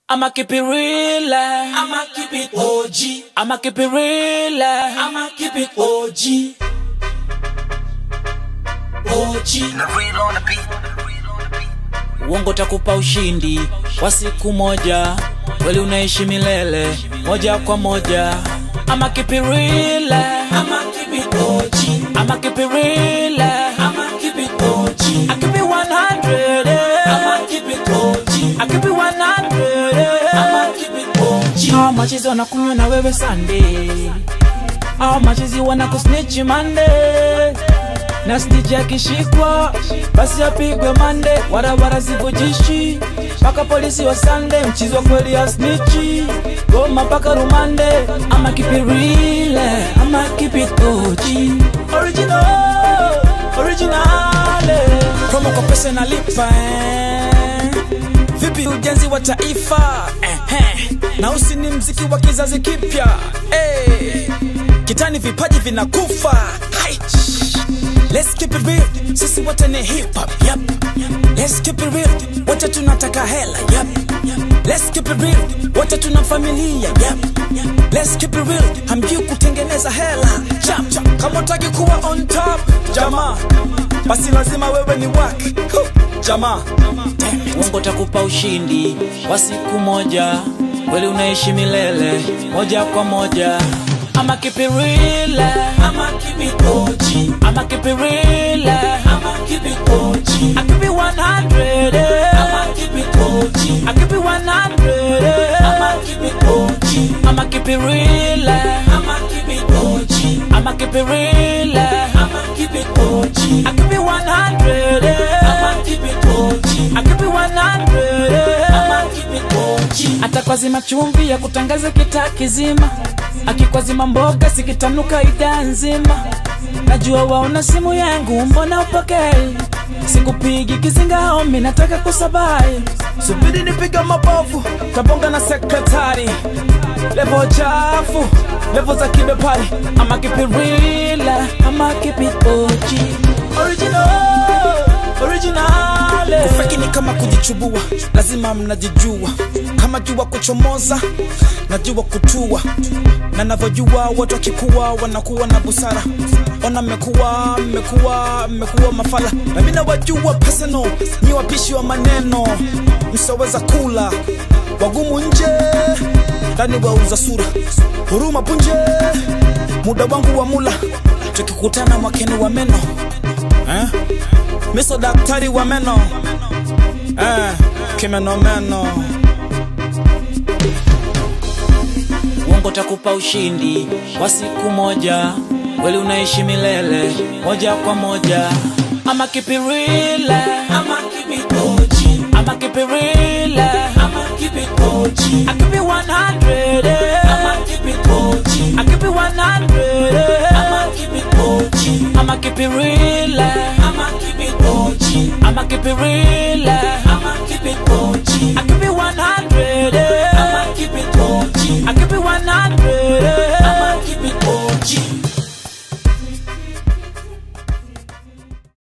I'ma keep it real. I'ma keep it OG. I'ma keep it real. I'ma keep it OG. OG. Uongo takupa ushindi kwa siku moja, kweli unaishi milele moja kwa moja. I'ma keep it real. I'ma keep it OG. I'ma keep it real. I'ma keep it OG. I keep it 100. I'ma keep it OG. I keep it 100. I'ma keep it OG. Hao machizi wanakunywa na wewe Sunday, hao machizi wanakusnitch Monday, na snitch akishikwa basi apigwe mande, barabara zivujishi mpaka polisi wa Sunday, mchizi wa kweli ya snitchi goma mpaka rumande. Ama keep it real, ama keep it OG, original, original. Promo kwa pesa nalipa eh. Vipi ujenzi wa taifa eh, eh. na usi ni mziki wa kizazi kipya eh. Kitani vipaji vinakufa Hai. Let's keep it real, sisi wote ni hip hop yep. Let's keep it real, wote tunataka hela yep. Let's keep it real, wote tuna familia yep. Let's keep it real, hamjui kutengeneza hela chap, chap. Kama utaki kuwa on top jamaa, basi lazima wewe ni wak jamaa. Mungu takupa ushindi wa siku moja, kweli unaishi milele moja kwa moja. I'ma keep it real, I'ma keep it OG. I'ma keep it real, I'ma keep it OG. I keep it 100, I'ma keep it OG. I keep it 100, I'ma keep it OG. I'ma keep it real, I'ma keep it OG. I'ma keep it real, I'ma keep it OG. I keep it 100, I'ma keep it OG. I keep it 100. I'ma keep it OG. atakwazima chumvi ya kutangaza kitaa kizima, akikwazima mboga sikitanuka idhaa nzima. Najua waona simu yangu, mbona upokei? Sikupigi kizinga homi, nataka kusabai. Subiri nipiga mabovu, tabonga na sekretari. Levo chafu, levo za kibepari. Ama keep it real, ama keep it OG. Original, original. Kufeki ni kama kujichubua, lazima mnajijua. Kama jua kuchomoza, najua kutua, na navyojua watu wakikuwa wanakuwa na busara. Ona mmekuwa mmekuwa mmekuwa mafala, na mimi nawajua personal, ni wapishi wa maneno, msoweza kula wagumu nje, ndani wauza sura, huruma punje, muda wangu wa mula, tukikutana mwakeni wa meno eh? Miso daktari wa meno eh, kimenomeno Uongo takupa ushindi wa siku moja, kweli unaishi milele moja kwa moja. Ama keep it real, I'ma keep it OG. ama keep it real, I'ma keep it OG. I keep it 100, I'ma keep it OG. I keep it 100, I'ma keep it OG. I'ma keep it real, I'ma keep it OG. I'ma keep it real,